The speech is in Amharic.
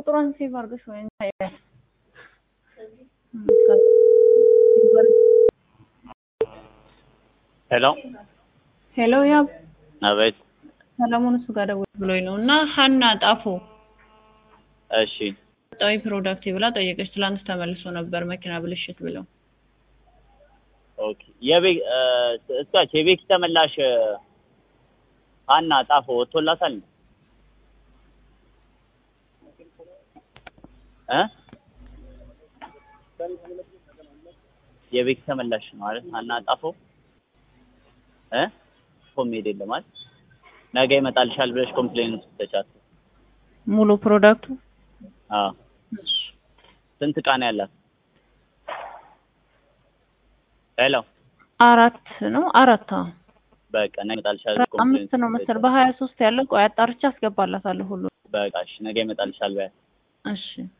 ቁጥሯን ሴቭ አድርገሽ ወይ ታያል። ሄሎ ሄሎ ያብ አቤት። ሰለሞን እሱ ጋር ደውል ብሎኝ ነው እና ሀና ጣፎ እሺ ጣዊ ፕሮዳክት ብላ ጠየቀች። ትላንት ተመልሶ ነበር መኪና ብልሽት ብለው ኦኬ። የቤ እስካች የቤት ተመላሽ ሀና ጣፎ ወጥቶላታል እ የቤት ተመላሽ ነው ማለት ሀና ጣፎ እ ኮሜድ የለም ማለት ነገ ይመጣልሻል ብለሽ ኮምፕሌን ስትሰጫት ሙሉ ፕሮዳክቱ አዎ ስንት ዕቃ ነው ያላት? ሄሎ አራት ነው አራት አዎ በቃ ነገ ይመጣልሻል ኮምፕሌን አምስት ነው መሰል በሀያ ሶስት ያለው ቆይ አጣርቼ አስገባላታለሁ ሁሉ በቃ እሺ ነገ ይመጣልሻል በያት እሺ